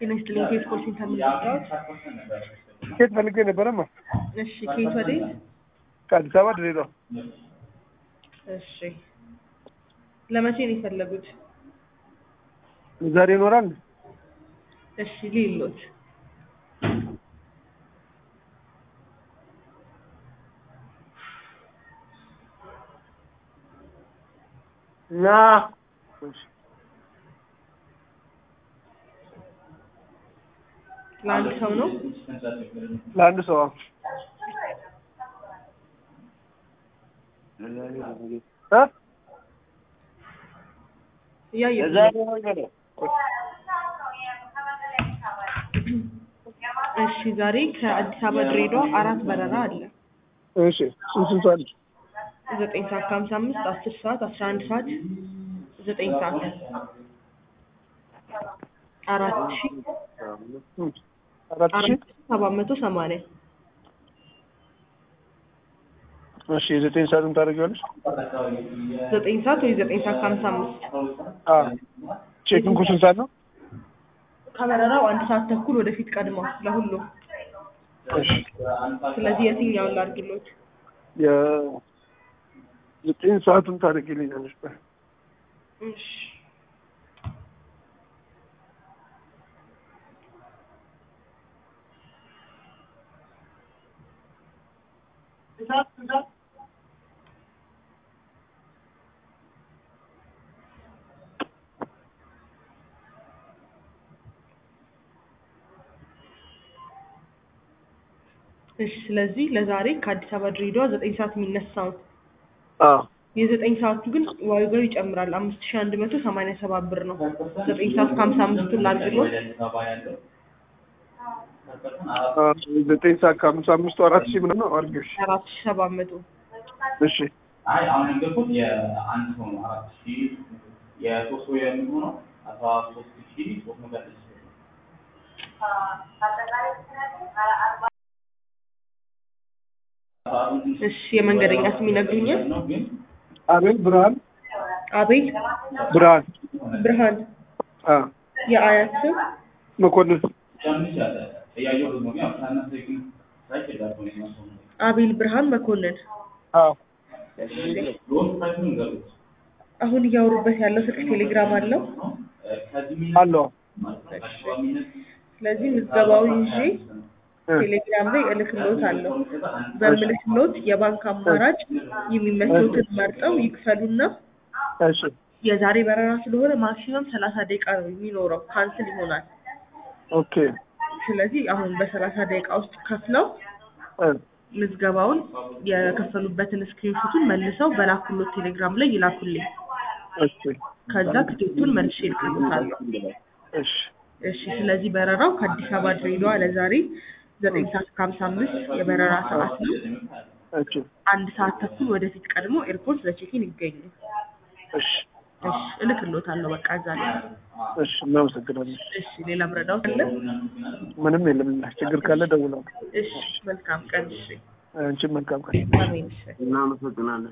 ጤና ይስጥልኝ። ከየት ኮል ሴንተር ነው የመጣሁት? ትኬት ፈልጌ ነበረማ እሺ፣ ከየት ወዴት? ከአዲስ አበባ ድሬዳዋ። እሺ፣ ለመቼ ነው የፈለጉት? ዛሬ ይኖራል? እሺ፣ ሊሎት ና ለአንድ ሰው ነው? ለአንድ ሰው አዎ። እ? እያየሁ የዛሬ ነገር ነው። እሺ፣ ዛሬ ከአዲስ አበባ ድሬዳዋ አራት በረራ አለ። እሺ ስንት ስንት አለ? ዘጠኝ ሰዓት ከሀምሳ አምስት አስር ሰዓት አስራ አንድ ሰዓት ዘጠኝ ሰዓት አራት ሺ እም፣ አራት ሺህ አራት ሺ ሰባት መቶ ሰማንያ እሺ የዘጠኝ ሰዓቱን ታደርጊዋለሽ? ዘጠኝ ሰዓት ወይ ዘጠኝ ሰዓት ከሀምሳ አምስት አዎ ቼኪንግ ስንት ሰዓት ነው? ከበረራው አንድ ሰዓት ተኩል ወደፊት ቀድሟል ለሁሉም። እሺ ስለዚህ የትኛውን ላድርግሎት? የዘጠኝ ሰዓቱን ታደርጊልኛለሽ? ቆይ እሺ እሺ ስለዚህ ለዛሬ ከአዲስ አበባ ድሬዳዋ ዘጠኝ ሰዓት የሚነሳውን አዎ የዘጠኝ ሰዓቱ ግን ዋጋው ይጨምራል። አምስት ሺህ አንድ መቶ ሰማንያ ሰባት ብር ነው። ዘጠኝ ሰዓት ከሀምሳ አምስቱን ላድርግሎት? አዎ፣ ዘጠኝ ሰዓት ከሀምሳ አምስቱ አራት ሺህ ምናምን ነው አድርጊው። እሺ አራት ሺህ ሰባት መቶ እሺ አይ አሁን የነገርኩት የአንድ ሰው ነው አራት ሺህ የሶስት ሰው የሚሆነው አስራ ሶስት ሺህ ሶስት መቶ ስድስት ብር ነው። እሺ የመንገደኛ ስም ይነግሩኛል? ነው ግን አቤል ብርሃን አቤል ብርሃን ብርሃን አ የአያት ስም መኮንን ትንሽ ያለ እያየሁት ነው ግን ያው ሳነሳ ግን ሳይት ዳርጎ ነው የሚመስለው ነው። አቤል ብርሃን መኮንን። አዎ እሺ ሎን ፕራይሱን ንገሩት። አሁን እያወሩበት ያለው ስልክ ቴሌግራም አለው። ከዚህ አለው ስለዚህ ምዝገባውን ይዤ እ ቴሌግራም ላይ እልክሎት አለው። በምልክሎት የባንክ አማራጭ የሚመቸውትን መርጠው ይክፈሉና እሺ የዛሬ በረራ ስለሆነ ማክሲመም ሰላሳ ደቂቃ ነው የሚኖረው፣ ካንስል ይሆናል። ኦኬ ስለዚህ አሁን በሰላሳ ደቂቃ ውስጥ ከፍለው እ ምዝገባውን የከፈሉበትን ስክሪንሾቱን መልሰው በላኩሎት ቴሌግራም ላይ ይላኩልኝ። እሺ ከዛ ትኬቱን መልሼ እልክሎታለሁ። እሺ እሺ ስለዚህ በረራው ከአዲስ አበባ ድሬዳዋ ለዛሬ ዘጠኝ ሰዓት ከሀምሳ አምስት የበረራ ሰዓት ነው። እሺ አንድ ሰዓት ተኩል ወደፊት ቀድሞ ኤርፖርት ለቼኪን ይገኙ። እሺ እሺ እልክሎታለሁ። በቃ እዛ ላይ እሺ እናመሰግናለን። እሺ ሌላ ምረዳው አለ? ምንም የለም። ችግር ካለ ደውላለሁ። እሺ መልካም ቀን። እሺ አንቺም መልካም ቀን። አሜን። እሺ እናመሰግናለን።